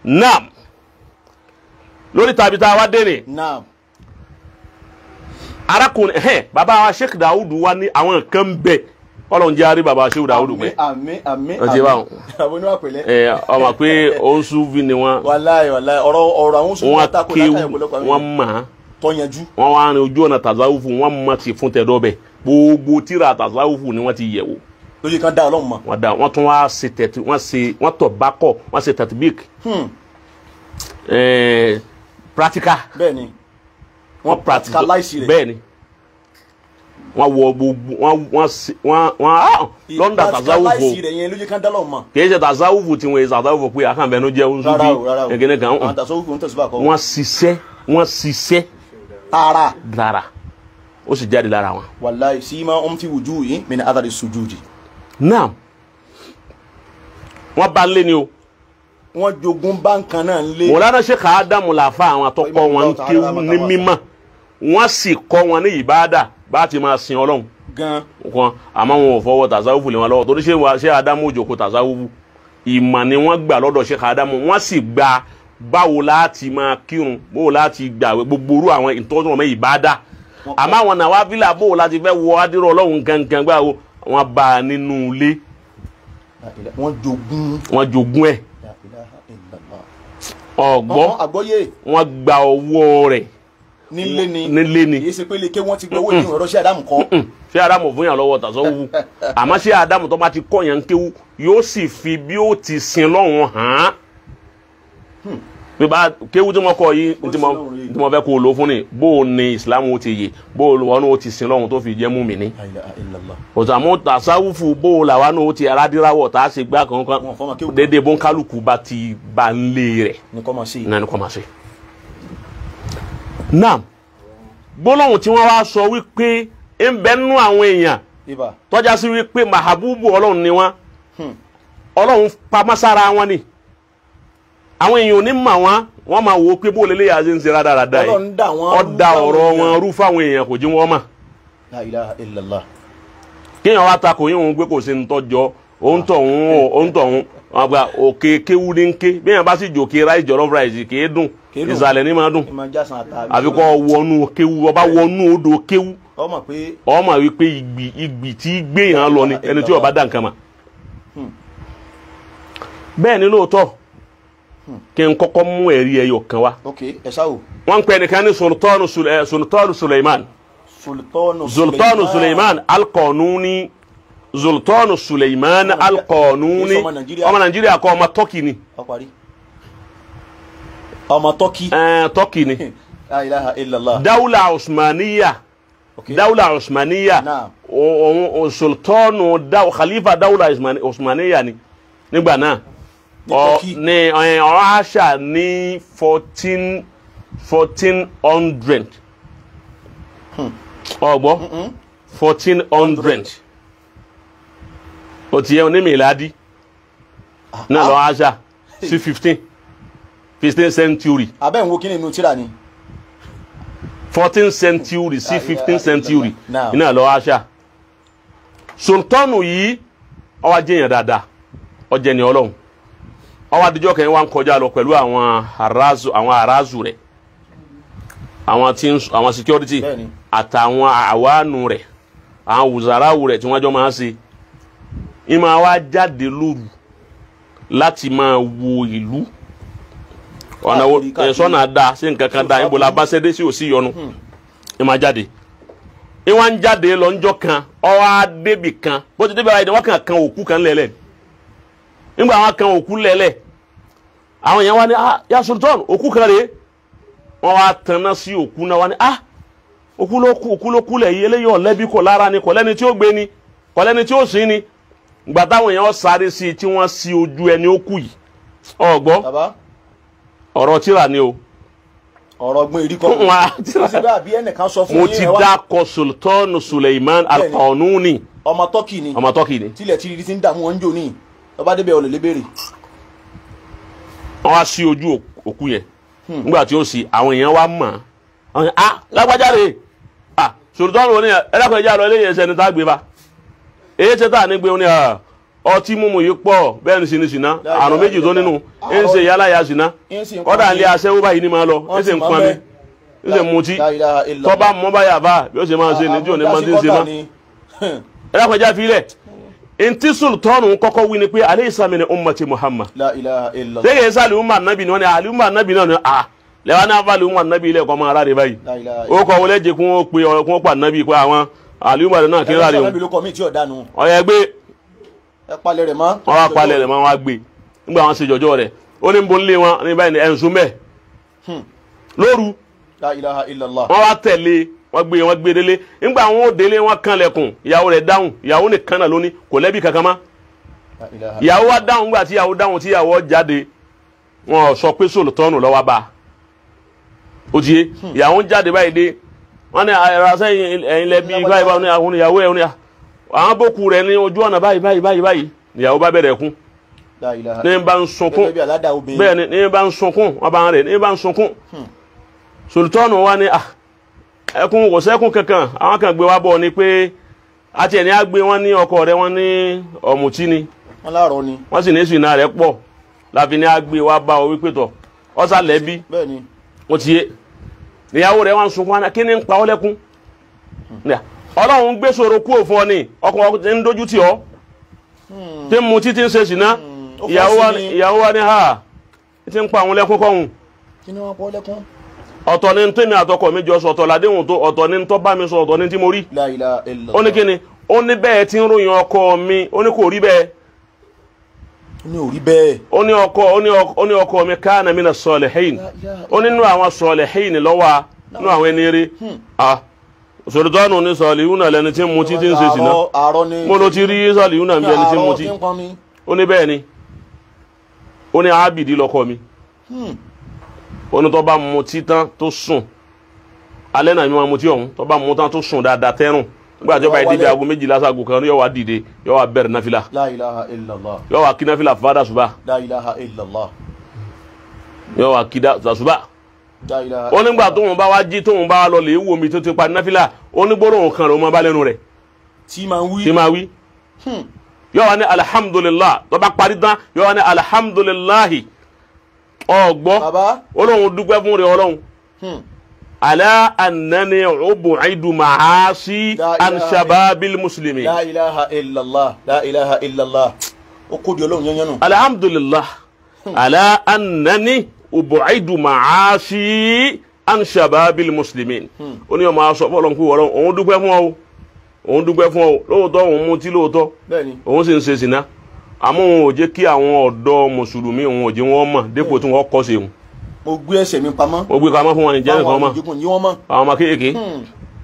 naam lórí tàbí tá a wá dé ni naam arákùnrin ẹhẹn bàbá wa sheikh dawudu wa ní àwọn nǹkan bẹ Ọlọ́run jẹ́ àrí bàbá sheikh dawudu pé àmín àmín Ó ti bá wọn. àwọn oníwà pẹ̀lẹ́ ẹ ọmọ pé oṣùfì ni wọn wàláì wàláì ọ̀rọ̀ ọ̀rọ̀ àwọn oṣù wọn mẹ́ta kò kéwù lákàyè ọ̀pọ̀lọpọ̀ àwọn wọn èèyàn mọ̀ án tọ́yanjú wọn wá rin ojú ọ̀nà tazawufu wọn mọ̀ ti fún tẹ̀dọ́ bẹ̀ gbogbo tíra tazawufu ni wọ́n ti yẹ̀ wò lóye kan dá ọlọ́run mọ̀ wọ́n da wọ́n tún wá ṣe tẹ̀tí wọ́n ṣe wọ́n tọ̀ bákọ̀ wọ́n ṣe tẹ̀tibík Hmm, ẹ̀ẹ́ practical bẹ́ẹ̀ ni wọ́n practicalize rẹ̀. bẹ́ẹ̀ ni wọ́n wọ gbogbo wọ́n wọ́n ṣe- wọ́n wọ́n ah lọ́ndà tazawufu practicalize rẹ̀ yẹn lóye kan dá ọlọ́run mọ̀ kìí ṣe tazawufu tí wọ́n yẹ tazawufu pé àkànbẹ́nu jẹ́ oṣù rárá o rárá o bí ẹ̀gẹ́nẹ́ kan àwọn hàn tàṣọ òkú ń tẹ̀síwá kọ́ wọ́n ṣiṣẹ́ wọ́n ṣiṣẹ́ tààrà lára ó sì jáde lára wọn. wàláì sí máa ń fi wùjú yìí mi ní adàrí sujudi náà wọ́n bá lé ni o wọ́n jogún báńkan náà ń lé mọ̀lára sheikh adamu làfa àwọn àtọ́kọ́ wọn ń kéwú ní mímọ́ wọ́n sì kọ́ wọn ní ìbáàdà bá ti máa sin ọlọ́run gan kan àmọ́ wọn ò fọwọ́ tàzáwùfù lé wọn lọ́wọ́ torí ṣé wa- ṣé adamu òjòkó tàzáwùfù ìmọ̀ ni wọ́n gbà lọ́dọ̀ sheikh adamu wọ́n sì gba báwo láti máa kírun báwo láti gbàwé gbogbo orú àwọn ìtọ́jú wọn mẹ́ ìbáàdà àmọ́ àwọn nàwa fílà báwo láti fẹ́ wọ adírọ̀ ọlọ́run gangan gbáwo wọ́n bá a nínú ilé wọ́n jogún wọ́n jogún ẹ̀ La ilaha illallah. ọ̀gbọ́ Ọ̀hún, àgbọ́yé wọ́n gba ọwọ́ rẹ̀ nílé ni nílé ni kì í ṣe pé lè ké wọ́n ti gbọ́ owó ní ọ̀rọ̀ sí àdámù kọ́ ṣé adamu fún yàn lọ́wọ́ tàṣọ wù àmọ́ ṣé adamu tó bá ti kọ́ yàn kéwú yóò sì fi bí ó ti sin lọ́hùn hàn án bí bá kéwú tí mo kọ yìí Ó tí mo sin lọ́hùn rí. tí mo fẹ́ kó o lò fún ni bó o ní islam ó ti yè bó o wọn ó ti sin lọ́hùn tó fi jẹ́ mùmínì La ilaha illallah. òsàmú tàṣàwùfù bó o làwa náà ó ti aládìráwọ̀ tá a ṣe gbá kankan Wọn fọmọ kéwú. dédé bó ń kálukú bá ti bá ń lé rẹ̀ ní kọ́ máa ṣe náà ni kò máa ṣe. náà gbólóhùn tí wọ́n wá sọ wípé ń bẹ nú àwọn èèyàn ibà tọ́já sí wípé mahabubu ọlọ́run ni wọ́n Hmm. ọlọ́run pamọ́sára wọn ni àwọn èèyàn ò ní mà wọ́n wọ́n máa wò ó pé bó lélẹ́yà ṣe ń ṣe rádaràda yìí Ọlọ́run dá wọn rú ọ̀dà fáwọn ọ̀rọ̀ wọn èèyàn. rú fáwọn èèyàn kò jí wọ́n mà La ilaha illallah. kéèyàn wá takò yín òun pé kò sí ní tọ́jọ́ òun tọ̀ òun òun tọ̀ òun wọn gba òkè kéwú ní ké bí èèyàn bá sì jòkè ráì jọ̀rọ̀ ráìsì kì í dùn Kì í dùn. ìsàlẹ̀ ní máa dùn ìmọ̀ jásán àtàbí àfi kọ́ wọnú kéwú ọba wọnú odò kéwú ọmọ pé ọmọ wípé ìgbì ìgbì tí gbé yàn lọ ni ẹni tí ó bá dá nǹkan mà bẹ́ẹ̀ ni lóòótọ́ kí n kọ́kọ́ mú ẹ̀rí ẹyọ kan wá ok ẹ ṣáwò wọ́n ń pè nìkan ní sultanu Sule- eh, sultanu suleiman sultanu sultanu suleiman alqanuni sultanu suleiman alqanuni Kìí ṣe ọmọ Nàìjíríà. ọmọ nàìjíríà kọ́ ọmọ tọ́kì ni ọ parí ọmọ tọ́kì eh, tọ́kì ni La ilaha illallah dawla usmaniya ok dawla usmaniya Naam. òun òun sultanu daw khalifa dawla Usmani- usmaniya ni nígbà náà Ní ọ Turkey. ní ẹ, ọ̀rọ̀ àṣà ní fourteen fourteen hundred ọgbọ́ fourteen hundred o ti yẹ ní miladi náà lọ àṣà sí fifteen fifteen century abẹ́ ń wo kí ni inú tíra ni fourteen century sí Ah, fifteen yeah, century now. iná lọ àṣà sultanu yìí ó wá jẹyàn dáadáa ó jẹ́ ni Ọlọ́run ó wá adijọ́ kẹ́yìn wá ń kọjá lọ pẹ̀lú àwọn arazu àwọn arazu rẹ̀ àwọn tí ń àwọn security Bẹ́ẹ̀ni. àtàwọn àwánu rẹ̀ àwọn wùzàráwù rẹ̀ tí wọ́n jọ máa ń ṣe ìmọ̀ wa jáde lóru láti máa wo ìlú ọ̀nà wo Káàkiri, káàkiri. ẹ̀ sọ́nà da sí nǹkan kan da ìbò la bá ṣẹ́dé sí òsì yọnu ìmọ̀ jáde ìwọ̀n ń jáde lọ ńjọ́ kan ọwọ́ adébì kan bó ti débi ara ẹni wọ́n kàn kan òkú kan lẹ́lẹ̀ nígbà wọn kan òkú lẹ́lẹ̀ àwọn èèyàn wá ní ah ya sultan òkú kan rèé wọ́n wá tanná sí òkú náà wá ní ah òkú ló kú òkú ló kú lẹ̀ yìí eléyìí ọ̀lẹ́bí kò lára ni kò lẹ́ni tí ó gbé ni kò lẹ́ni tí ó sìn ni gbà táwọn èèyàn sáré sí i tí wọ́n sí ojú ẹni ó kú yìí ọ̀gbọ́ bàbá ọ̀rọ̀ tíra ni o ọ̀rọ̀ ọgbọ́n èrí kọ́ Wọ́n á tíra. síbẹ̀ àbí ẹnìkan sọ fún mo yín ti ẹ wá- dákọ̀ sultan suleiman alqanuni ọmọ tọ́kì ni ọmọ tọ́kì ni tilẹ̀ tí ti ń dààmú wọn ń jò ní ọba débẹ̀ ọ̀lẹ̀ lébèrè wọ́n wá sí ojú òkú yẹn nígbà tí ó sì àwọn èèyàn wá mọ̀ ọ́n ah lágbájá rè ah sultan wo ni ẹ ẹlẹ́kọ̀ọ́ ìjà lọ eléyìí ẹsẹ̀ ni tá a gbé ba èyí ṣe tá a ní gbé wọn ni ah ọtí mímu yìí pọ̀ bẹ́ẹ̀ ni sinmi sinna àrùn méjì tó nínú ẹ ń ṣe yálà ya sinna ń sì ń kọ́dà pọn ilé mi. aṣẹ́wó báyìí ni máa lọ Wọ́n ẹ sì ń sì máa pọn mi bẹ́. ẹ sì ń mutí La ilaha illallah. tọ́ba mọ́ báyà bá bí ó ṣe máa ṣe ní tí ò ní máa ti ń ṣe Àbúdá má sí kọ́tà ni. ẹ dákun ẹja filẹ̀ ntí sultanu kọ́kọ́ wí ni pé alẹ́ ìsàmì ni ummati muhammad La ilaha illallah. sẹ́yìn ẹ̀sà àlùmọ́ ànábì ni wọ́n ní àlùmọ́ ànábì náà ni à lẹ́wọ́n náà bá àlùmọ́ ànábì ilẹ̀ kọ́ máa rárẹ̀ báyìí La ilaha ó kọ́ wọlé jẹ́ kí wọ́n pe ọ kí wọ́n pa ànábì pé àwọn àlùmọ́ náà kí ń rárẹ̀ Ẹ̀rọ o sọ̀rọ̀ mi ló kọ́ mi tí ò dánu. ọ̀yẹ́ gbé Ẹ palẹ̀ rẹ̀ mọ́. wọ́n wá palẹ̀ rẹ̀ mọ́ wọ́n wá gbé nígbà wọn ṣe jọjọ́ rẹ̀ ó ní bó ń lé wọn ní báyìí ní ẹ̀ǹsùn mẹ́ lóru La ilaha illallah. wọ́n wá tẹ̀lé wọ́n gbé wọ́n gbé délé nígbà wọn ò délé wọ́n kanlẹ̀kùn ìyàwó rẹ̀ dáhùn ìyàwó nìkan náà lóní kò lẹ́bi kankan mọ́ La ilaha ìyàwó wa dáhùn gbà tí ìyàwó dáhùn tí ìyàwó jáde wọn ò sọ pé sòlùtọ́nù lọ́wọ́ bá ó ti yé ìyàwó ń jáde báyìí dé wọn ní ẹ̀rọ sẹ́yìn ẹ̀yin lẹ́bi báyìí báyìí àwọn ìyàwó ẹ̀ wọn àwọn bókù rẹ̀ ní ojú ọ̀nà báyìí báyìí báyìí báyìí ìyàwó bá bẹ̀rẹ̀ kún La ilaha. ní bá ń sunkún Gẹ́gẹ́ bí aládàá obìnrin. bẹ́ẹ̀ ni ní bá ń sunkún wọn bá ń rẹ̀ ní bá ń sunkún sòlùtọ́nù wa ni ah ẹkún kò sẹ́kún kankan àwọn kan gbé wá bọ̀ ni pé àti ẹni á gbé wọn ní ọkọ rẹ̀ wọn ní ọ̀mùtí ni Wọ́n láàárọ̀ ni. wọ́n sì ní ìsìnà rẹ̀ pọ̀ láfi ní àgbè wa bá ọ wípé tọ̀ ọ̀sà lẹ́bí Bẹ́ẹ̀ ni. ó ti yé níyàwó rẹ̀ wọ́n sunkún wọn kí ni ń pa ọ́ lẹ́kún Ní à, ọlọ́run gbé sọ̀rọ̀ kú òfin ọ ni ọkọ̀ ń dojú tì ọ́ tí ń mu títí ń ṣe sìná ó fọ́ ìyàwó wa sí ni- ni. ìyàwó wa ni ha ti ń pa àwọn lẹ́kún kọ́hún Kí ni wọ́n pọ́ lẹ́kún? ọ̀tọ̀ ni tèmi àtọkọ mi jọ sọ ọ̀tọ̀ làdéhùn tó ọ̀tọ̀ ni tó bá mi sọ ọ̀tọ̀ ni tí mo rí La ilaha illallah. ó ní kí ni ó ní bẹ́ẹ̀ tí ń ròyìn ọkọ mi ó ní kò rí bẹ́ẹ̀ Ó ní òrí bẹ́ẹ̀. ó ní ọkọ ó ní ọkọ ó ní ọkọ mi kana mina salihin La ilaha ó nínú àwọn salihin lọ́wọ́ nínú àwọn ẹni rí ah sọ̀rọ̀tọ́nù ní sọ̀lìhún náà lẹni tí ń mutí tí ń ṣe sìná Àárọ̀- àárọ̀ ni. mo ló ti rí sọ̀lìhún náà bí ẹni tí ń Àárọ̀ mutí tí ń pọn mi. ó ní bẹ́ẹ̀ ni ó ní ábìdí lọ́kọ mi Hmm. ó ní tó bá mutí tán tó sùn alẹ́ náà mi máa mutí ọ̀hún tó bá mutí tán tó sùn dáadáa tẹ́rùn nígbà tí ó bá yẹ débi Wálé. aago méjìlá sago kan yóò wá dìde yóò wá bẹ̀rẹ̀ náfìlà La ilaha illallah. yóò wá kí náfìlà fàdà ṣùbà La ilaha illallah. yóò wá kí dá ṣùbà La ilaha ó nígbà tóun bá wá jí tóun bá wá lọ lè wo mi tó ti pa náfìlà ó ní gbólóhùn kan rẹ̀ ó máa bá lẹ́nu rẹ̀ Tí máa ń wí. tí máa wí Hmm. yóò wá ní alihamudulilah tó bá parí tán yóò wá ní alihamudulilahi ọgbọ́ Bàbá. olóhùn dúpẹ́ fún rẹ̀ ọlọ́hun Hmm. ala anani ubu'idu ma'asi La an ilaha shababil muslimin La ilaha illallah. La ilaha illallah. Ó kó di ọlọ́run yẹn yẹn nù. alhamdulillah ala anani ubu'idu ma'asi an shababil muslimin ó ní ọmọ aṣọ fọlọ́n kú wọ́lọ́n òun dúpẹ́ fún ọ òun dúpẹ́ fún ọ lóòótọ́ òun mutí lóòótọ́ Bẹ́ẹ̀ ni. òun sì ń ṣe sìná àmọ́ òun ò jẹ́ kí àwọn ọ̀dọ́ mùsùlùmí òun ò jẹ́ wọ́n mọ̀ dépò tí wọ́n kọ́ sí òun Mo gbé ẹsẹ̀ mi pamọ́. ó gbé pamọ́ fún wọn ní jẹ́ nìkan mọ̀ àjogún yí wọ́n mọ̀. àwọn ọmọ kéèké Hmm.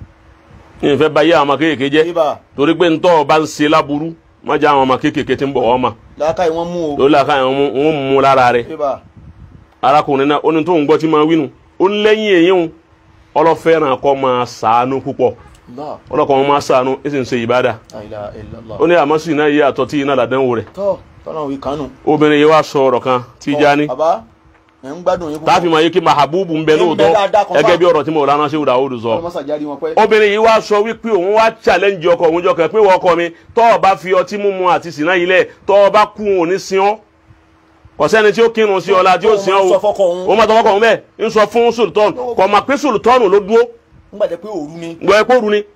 ní ìfẹ́ bá yé àwọn ọmọ kéèké jẹ́ Ibà. torí pé ntọ́ ọba ń ṣe láburú má jẹ́ àwọn ọmọ kéèké tí ń bọ̀ wọ́n mọ̀ Làákàyè wọ́n mú o. lórí làkà yẹn wọ́n mú lára rẹ̀ Ibà. arákùnrin náà ó ní tó ń gbọ́ tí máa wínú ó ní lẹ́yìn èyí ń ọlọ́fẹ́ràn kọ́ máa sàánú púpọ̀ Allah. ọlọ́kọ̀ wọn máa sàánú ó sì ń ṣe ìbádà La ilaha illallah. ó ní àmọ́ sì náà yé àtọ́ tí iná làdánwò rẹ̀ Tọ́ tọ́lá òwe kánú. obìnrin yìí wá sọ ọ̀rọ̀ kan tí já ní Bàbá. Ẹ̀ ń gbádùn yín púpọ̀. táàfin máa yé kí mahabubu ń bẹ Ń bẹ lóòótọ́ dáadáa kan gẹ́gẹ́ fáà. bí ọ̀rọ̀ tí mo rán ṣé wùdà òòdù sọ Ọlọ́mọ sàjárí wọn pẹ́. obìnrin yìí wá sọ wípé òun wá challenge ọkọ òun jọ kàn pé wọ́n ọkọ mi tọ́ ọ bá fi ọtí mímu àti sìnà yìí lẹ̀ tọ́ ọ bá kú òun ní sin ọ́ kò sẹ́ni tí ó kírun sí ọ̀la tí ó sin ọ́ Sọ fọ́kọ òun. o ó máa tọ́ fọ́kọ òun bẹ́ẹ̀ ń sọ fún sultan kò máa pé sultan ló dúró Nígbà jẹ́ pé òru ni. gbọ́ ẹ kóru ni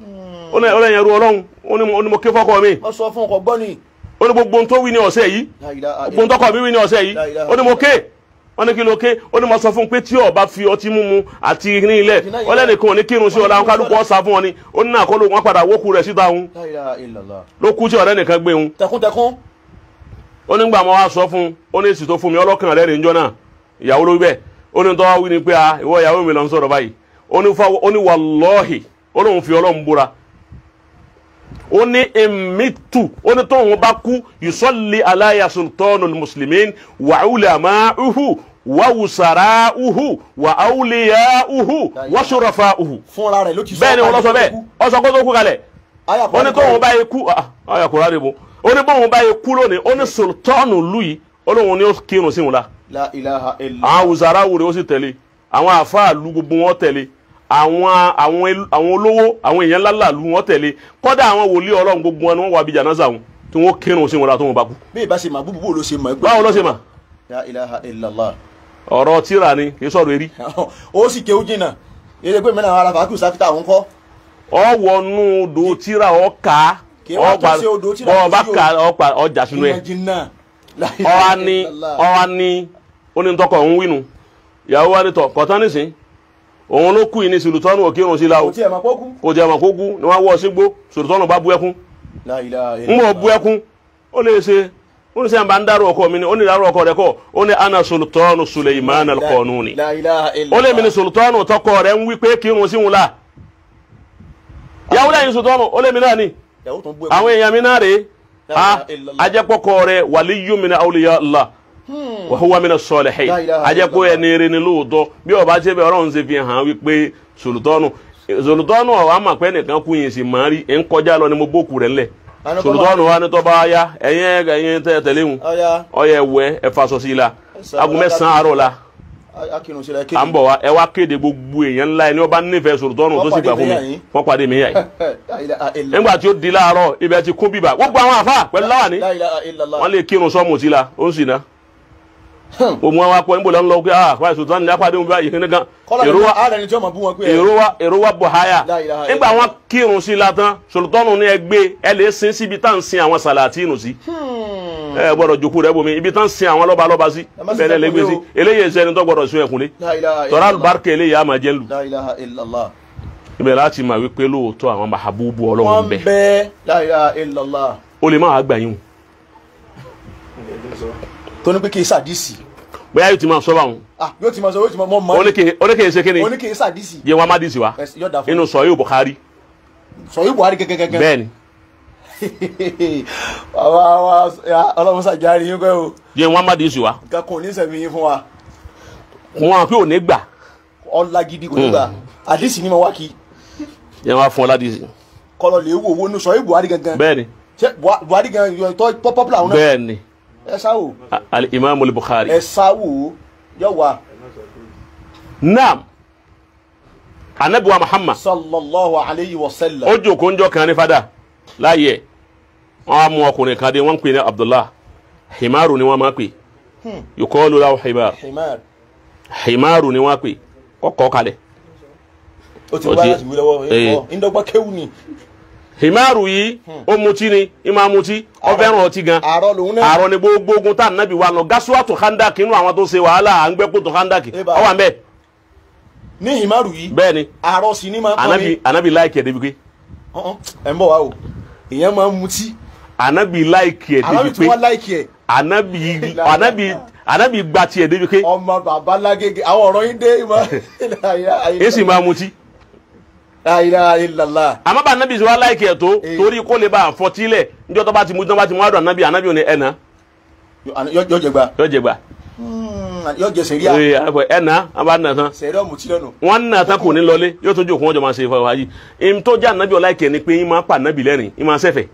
ó ní ọlọ́yin ẹrú ọlọ́run ó ní mo- ó ní mo ké fọ́kọ mi Wọ́n sọ fún ọkọ̀ gbọ́ ni. ó ní gbogbo ohun tó wí ní ọ̀sẹ̀ yìí La ilaha gbogbo ohun tọkọ mi wí ní ọ̀sẹ̀ yìí La ilaha ó ní mo ké wọ́n ní kí ló ké ó ní mo sọ fún un pé tí ó bá fi ọtí mímu àti ní ilẹ̀ ọlẹ́nìkan ò ní kírun sí ọ̀la kálukú ọ̀sà fún wọn ni ó ní náà kó ló wọn padà wókù rẹ̀ síta òun La ilaha illallah. ló kú tí ọ̀rẹ́ nìkan gbé òun Tẹkuntẹkun. ó ní gbà mọ́ wá sọ fún un ó ní èsì tó fún mi ọlọ́kàn rẹ̀ rìn jọ náà ìyàwó ló wí bẹ́ẹ̀ ó ní tọ́wọ́ wí ni pé ah ìwọ ìyàwó mi lọ ń sọ̀rọ̀ báyìí ó ní fáwọn ó ní wàlọ́ọ̀hì ó lóun fi ọlọ́run búra ó ní emitu ó ní tóun bá kú yusalli aláya sultanul muslimin wa ulama'uhu wa wusara'uhu wa awliya'uhu wa shurafa'uhu Fúnra rẹ̀ ló ti sọ. bẹ́ẹ̀ ni wọ́n lọ sọ bẹ́ẹ̀ ọ sọ kó tó kú kalẹ̀ Ayà ó ní tóun bá yẹ kú ọyà kúrò àdìbò ó ní bóun bá yẹ kú lónìí ó ní sultanu lu yìí ó lóun ní ó kírun sí wọn la La ilaha illallah. àwọn wùsàrà wùrẹ ó sì tẹ̀lé àwọn àfáàlú gbogbo wọn tẹ̀lé àwọn àwọn el- àwọn olówó àwọn èèyàn ńláńlá lu wọn tẹ̀lé kọ́dà àwọn wòlíì ọlọ́run gbogbo wọn ni wọ́n wà bí jànáza wọn tí wọ́n kírun sí wọn la tó wọn bá kú bí ìbá ṣe mà búbu bó ló ṣe mọ̀ báwo ló ṣe mà la ilaha illallah ọ̀rọ̀ tíra ni kì í sọ̀rọ̀ eré ó sì kéwú jìnnà eré pé mẹ́rin ara fàákù sáfítà òun kọ́ ọwọ́nú odò tíra ọ̀ka Kì í wá tó sí odò tíra kò ọba sí o. ka ọpa ọjà sínú ẹ̀ ìyẹn jìnnà La ọwa ilaha ní illallah. ọwa ní onítọ́kọ̀ ń wínu ìyàwó wa ní tọ̀ kọ̀tán nísìn òun ló kú yìí ní sùlùtọ́nù òkèrún sí la o kò tí ẹ̀ máa pọ́kú kò jẹ́ àmọ̀ kó kú ni wọ́n wọ́ sígbó sùlùtọ́nù bá bú ẹkún La ilaha ń illallah. bọ̀ bú ẹkún ó lè ṣe ó ní sẹ́yìn bá ń dárò ọkọ mi ni ó ní dárò ọkọ rẹ̀ kọ́ ó ní ana sùlùtọ́nù Suleiman al-Qanuni La ilaha ó illallah. lè mi ní sùlùtọ́nù tọkọ rẹ̀ ń wí pé kírun sí wọn la ìyàwó lẹ́yìn sùlùtọ́nù ó lè mi náà ni ìyàwó tó ń bú ẹkún. àwọn èèyàn mi náà rèé La a ilaha illallah. ajẹ́pọ̀kọ rẹ̀ waliyu min awliya Allah wa huwa min as-salihin La ilaha ajẹ́pọ̀ illallah. ẹni rẹ̀ ni lóòótọ́ bí ọba ṣe bẹ ọlọ́run ṣe fi hàn wípé sòlùtọ́nù sòlùtọ́nù ọ̀wá mà pé nìkan kú yìí sì máa rí ń kọjá lọ ni mo bókù rẹ̀ ńlẹ̀ Àná kọ́ sòlùtọ́nù máa- wa ní tọ́ba ya ẹ̀yìn ẹ̀yìn tẹ́ tẹ̀lé wọn ọ̀ya ọyẹ ẹ̀wẹ̀ ẹ̀fà sọ sí i la Ẹ̀sà aago mẹ́sàn-án àárọ̀ la akínú sílẹ̀ à ń bọ̀ wá ẹ wá kéde gbogbo èèyàn ńlá ẹni ọba nífẹ̀ẹ́ sòlùtọ́nù tó sì gbà fún mi wọ́n pàdé mi yà yìí La ilaha illallah. nígbà tí ó di láàárọ̀ ibẹ̀ ti kún bíbà gbogbo àwọn àfa pẹ̀lú láwàní La ilaha illallah. wọ́n lè kírun sọ́ọ̀mù sí la ó ń sì ná. òmù àwọn akọ níbo la ń lọ pé ah wáyé sultan ní apá àdéhùn báyìí kíni kan kọ́lá èrò ní wa ààrẹ ni tí wọ́n máa bú wọn pé ẹ̀. èrò wa èrò wa bọ̀ háyà La ilaha nígbà wọn kírun sí la tán sultanu ní ẹgbẹ́ ẹ lè sin síbi tá à ń sin àwọn sàlàtìnù sí ẹ gbọ́dọ̀ jòkó rẹ bomi ibi tá à ń sin àwọn lọ́ba lọ́ba sí Ẹ má sì bẹ́ẹ̀ lè fẹ́ gbé kúnlé sí o. eléyìí ẹsẹ̀ ẹni tó gbọ́dọ̀ sun ẹ̀kúnlé La ilaha tọ́ra illallah. alùbáríkà eléyìí á máa jẹ́ lù La ilaha illallah. ibẹ̀ láti máa wípé lóòótọ́ àwọn mahabubu ọlọ́run wọ́n bẹ̀ bẹ́ La ilaha illallah. ó lè má wàá gbà yín o tó ní pé kí n sàdísì. bóyá yóò ti máa sọ báwọn ah yóò ti máa sọ yóò ti máa mọ mọ oníkèé ṣe kíni ó ní kí n sàdísì. yẹ wọn má dì sí wa Ẹ- yóò dà fún inú sọ yóò Bukhari sọ yìí buhari gẹ́gẹ́gẹ́gẹ́. bẹ́ẹ̀ ni àwa wa ya, ọlọ́run sàjáre yín pẹ́ o yẹ wọn má dì sí wa nǹkan kan ò ní sẹ̀mí yín fún wa wọn àfi òní gbà ọ̀la gidi kò ní gbà àdísì ni mo wá kí yẹ wọn fún ọ ládìí sí kọlọ lè wo owó ní sọ yìí buhari gangan bẹ́ẹ̀ ni ṣé Buha- buhari gangan yọ tọ́ pọ́pọ́pọ́lá àwọn náà bẹ́ẹ̀ ni ẹ sá wò A- al imam al Bukhari ẹ sá wò ó yọ wá naam anabiwa Muhammad sallallahu alayhi wa sallam. ó jókòó njọ́ kan ní fada láàyè wọn á mú ọkùnrin kan dé wọn ń pè ní Abdullah himaru ni wọn máa pè yukọọlu lahu himar himar himaru ni wọn pè kọkọ kalẹ̀ ó ti Ó wá ti- láti wí lọ́wọ́ eh. ẹ̀ ńdọ́gba kéwù ni himaru yìí ó mutí ni ìmọ̀ mutí ó fẹ́ràn ọtí gan àárọ̀ lòun náà àárọ̀ ni gbogbo ogun tá nàbí wa lọ gasuwatu handaki inú àwọn tó ṣe wàhálà à ń gbẹ́ kótó handaki Eba. ọ wà ń bẹ ní himaru yìí bẹ́ẹ̀ ni àárọ̀ sì ni máa ń anabi anabi láìkì ẹ̀ débi pé ọ̀hún, ẹ̀ ń bọ̀ wá o ìyẹn máa ń mutí anabi láìkì ẹ̀ àwọn débi tí wọ́n pé láìkì ẹ̀ anabi anabi anabi gba tiẹ̀ débi pé ọmọ bàbá lágége àwọn ọ̀rọ̀ yín dé ìmọ̀ èsì máa mutí la ilaha illallah àmọ́ bá anabi sọ wá láìkì ẹ̀ tó Eh. torí kó lè bá a fọtí lẹ̀ níjọ́ tó bá ti mú tó bá ti mú àdùn anabi anabi ò ní ẹ̀nà yọ jẹ gba yóò jẹ gbà yọ jẹ sẹríà Ee, ẹ̀nà a bá nà tán sẹríà mutí lẹ́nu wọn nà tán kò ní lọlé yóò tó jókòó wọn jọ máa ṣe ìfọwọ́ ayé ìm tó já anabi ọ̀la ìkẹ́ ni pé ìmọ̀ apá anabi lẹ́rìn ìmọ̀ sẹ́fẹ̀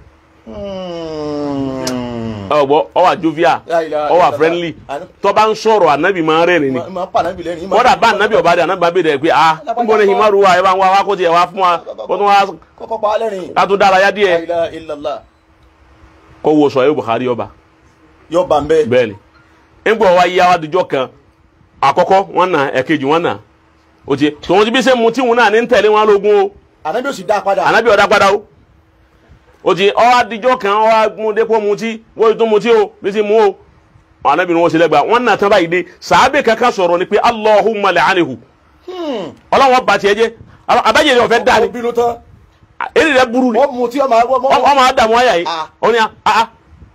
ọ̀gbọ́ ọwà jovial La ilaha ọwà illallah. friendly Àná- tó bá ń sọ̀rọ̀ anabi máa rẹ́rìn ni máa pa ànábì lẹ́rìn kódà bá anabi ọba dé anabi bá bèèrè pé ah níbo ni himaru wa ẹ bá ń wá wá kó tiẹ̀ wá fún wa kó tún wá kọ́kọ́ pa á lẹ́rìn ká tún dára yá la díẹ̀ ilaha illallah kó wo sọ yóò Bukhari ọba yọ bá ń bẹ́ẹ̀ bẹ́ẹ̀ ni nígbà wá yá wa dijọ́ kan àkọ́kọ́ wọn nà ẹ̀kejì wọn nà o ti tòun ti bí sẹ́ mu tí wọn náà ní ń tẹ̀lé wọn lógún o ànábì ò sì dá a padà anabi ọ̀dà padà o o ti ọ adijọ́ kan ọ agundepo mutí wọ́n tún mutí o bí ti mú o anabi ni wọ́n ṣe lẹ́gbàá wọ́n nà tán báyìí dé sàábẹ̀ kankan sọ̀rọ̀ ni pé Allahumma la'anihu ọlọ́wọ́n ba tiẹ̀ jẹ́ abájẹ́ yẹn ọ̀fẹ́ dání ó bínú tán èrè rẹ̀ burú ni wọ́n mutí ọmọ ọmọ ọmọ adamu ayà yìí Ah. ó ní a a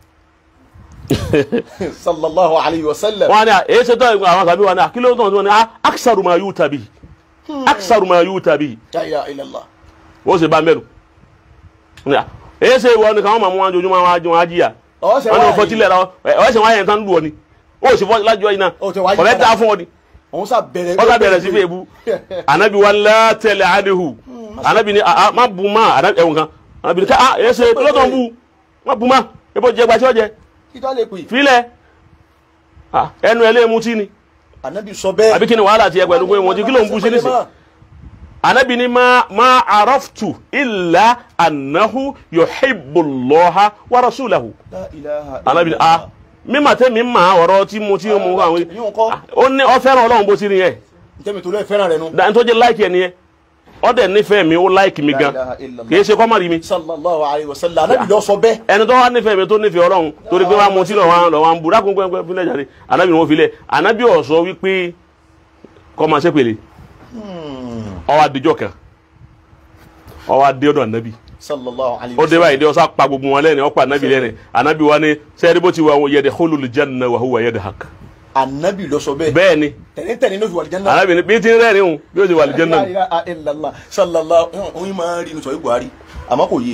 sallallahu alayhi wa sallam wọn ni a èyí ṣe tọ́ ìgbà àwọn sàbí wọn ni a kí ló tọ̀ wọn ni a aksaru ma yuta bihi aksaru ma yuta bihi la ilaha illallah ó sì bá mẹ́nu ní a èyí ṣe ìwọ ni káwọn máa mú wọn jojúmọ́ wọn ajọ́ wọn ajíyà ọwọ́ sẹ wọn ni wọn wáyé fọtí lẹ́ra ọ̀ ṣe wọn ayẹ̀ tán lù ọ ni ó sì fọ́ lájọ́ yìí náà Ó ti wáyé ọ̀rẹ́ padà. dá fún ọ ni òun sà bẹ̀rẹ̀ wọ́n sá bẹ̀rẹ̀ sí fún ebu anabi wa látẹ̀lẹ̀ adihu anabi ni a má bu ma anabi ẹ̀wọ̀n kan anabi ni ká a èyí ṣe lọ́tọ̀ ń bu má bu ma ebo jẹ gbaṣẹ́ ọjẹ kí tó lè pè filẹ̀ Ah, ẹnu ẹ̀ lé mutí ni ànábì sọ bẹ́ẹ̀ àbí kí ni wàhálà tiẹ̀ pẹ̀lú pé mutí kí ló ń bu sí nísìn anabi ni ma ma araftu illa annahu yuhibbullaha wa rasulahu La ilaha anabi ni illallah. a mímà tẹ́ mi mà ọ̀rọ̀ tí mo tí mo àwọn yíò kọ́ ó ní ọ fẹ́ràn ọlọ́run bó ti rí yẹn ntẹ́mi tó lẹ́ fẹ́ràn rẹ̀ nu. dáhùn tó jẹ́ láìkì ẹ̀ nìyẹn ọ dẹ̀ nífẹ̀ẹ́ mi ó láìkì mi gan La ilaha illallah. kì í ṣe kọ́ má rí mi sallallahu alayhi wa sallam anabi lọ sọ bẹ́ẹ̀. ẹni tó wá nífẹ̀ẹ́ mi tó nífẹ̀ẹ́ ọlọ́run torí pé wọ́n á mutí lọ́wọ́ lọ́wọ́ ń bu dákun pẹ́ẹ́pẹ́ fílẹ̀ jáde anabi ni wọ́n filẹ̀ anabi ọ̀ sọ wípé kọ́ máa ṣe pèlè ọwọ́ adijọ́ kan ọwọ́ adé ọ̀dọ̀ anabi sallallahu alayhi ó wa dé sallam. báyìí dé ọsà pa gbogbo wọn lẹ́nu ọ̀pá anabi lẹ́nu anabi wa ni sẹ́ẹ̀dì bó ti wà wọ́n yẹ̀dẹ̀ khulul janna wa huwa yadhak anabi lọ sọ bẹ́ẹ̀. bẹ́ẹ̀ ni tẹ̀lé-tẹ̀lé ló fi wà lìjánná. anabi ni bí ti ń rẹ́rìn o bí ó ti wà lìjẹ́ náà La ilaha illallah sallallahu oyin máa ń rí inú sọ Buhari àmọ́ kò yé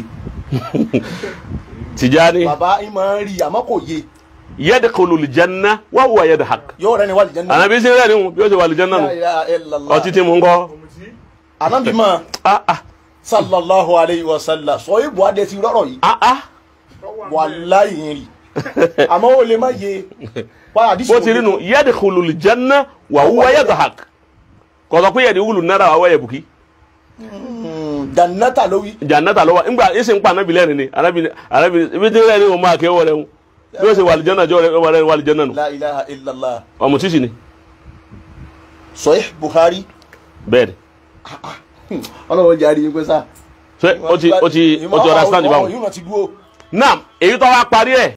Tijani bàbá yín máa ń rí àmọ́ kò yé yadkhulul janna wa huwa yadhak yóò rẹ́ni wà lìjánná. anabi ti ń rẹ́rìn o bí ó ti wà lìjẹ́ náà La nù ilaha illallah ọtí tí mo ń kọ́ anabi máa ah ah sallallahu alayhi wa sallam sọ yìí Buhari ti rọrọ yìí ah ah wàláyé ń rí àmọ́ ó lè má yé wá àdìsí bó ti rí nu yadkhulul janna wa huwa yadhak kọ̀sọ̀ pé yadkhulun nara wa huwa yabki jannata ló wí. jannata lọ́wọ́ ńgbà ẹ̀sì ń pa anabi lẹ́rìn ni anabi ni anabi ni ibi tí ń rẹ́rìn o máa kẹ́ wọ́n rẹ̀ ń bí ó ṣe wà lìjẹ́ náà jọ́ rẹ̀ wà rẹ̀ wà lìjẹ́ náà nù la ilaha illallah ọmọ tíṣì ni sọyìn Buhari bẹ́ẹ̀ ni ọlọ́wọ́ jẹ́ àríyìn pé sá. ṣé ó ti ó ti ó ti understand báwọn. yóò ti dúró. naam èyí tó wá parí ẹ̀